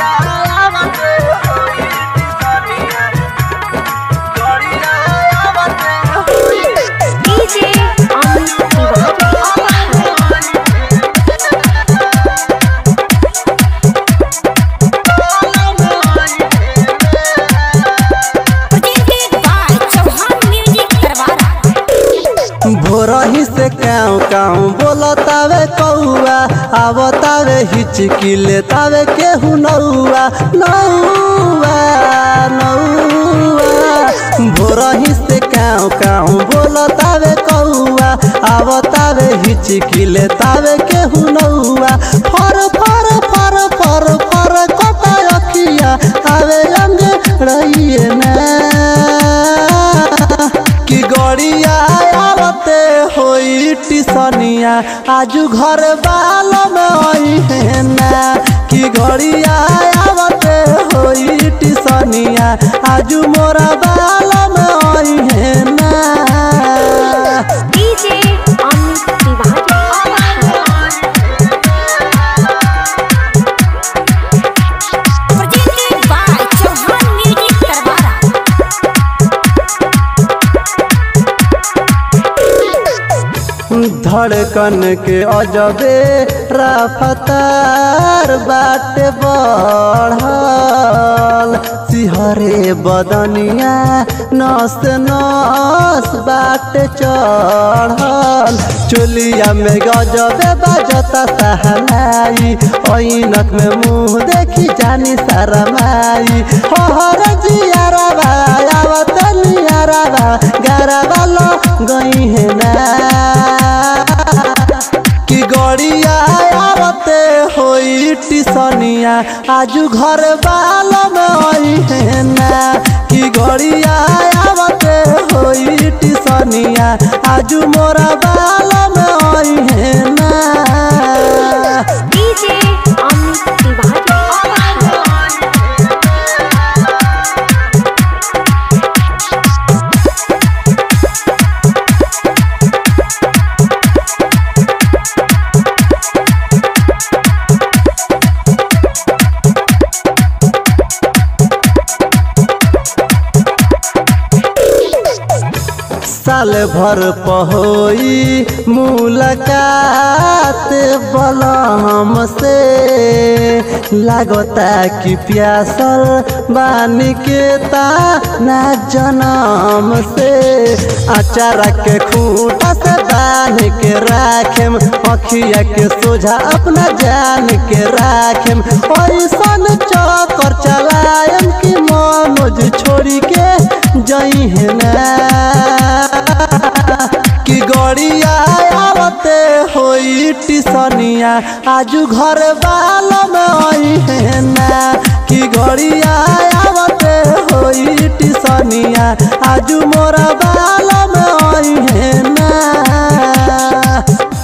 DJ Amit Tiwari presented by Chauhan music करवारा भोरही से काँव काँव बोलतावे कौआ आवतावे हिचकी लेतावे केहू नौआ नौआ नौआ भोरही से काँव काँव बोलतावे कौआ आवतावे हिचकी लेतावे केहू नौआ फर फर फर फर फर कता अखिया आवे अंग रहिए ना कि गड़िया आवते होई टिसनिया आजू घर बाल में आई है ना कि गड़िया आवते होई टिसनिया आजू मोरा बाल में आई है ना DJ Amit Tiwari presented by Chauhan music करवारा धड़कन के अजबे रफ्तार बाटे बढ़ल सिहरे बदनिया नस नस बाटे चढ़ल चोलिया में गजबे बजता सहनाई ऐनक में मुंह देखी जानी शरमाई हर जियारा आवत नियारा गारा लो गई है ना कि गड़िया आवते होई टिसनिया आजू घर बाल में आई है ना कि गड़िया आवते होई टिसनिया आजू मोरा बाल में आई है ना डीजे अमित तिवारी साल भर पहोई मुलाकात बलम से लागता कि प्यासल बानी के ताना जनम से अचारा के खूंटा से बांध के राखेम अखिया के सोझा अपना जान के राखेम ऐसन चक्कर चलायम कि मनोज छोड़ी के जई है ना कि गड़िया आवते होई टिसनिया आजू घर बाल में आई है ना कि गड़िया आवते होई टिसनिया आजू मोरा बाल में आई है ना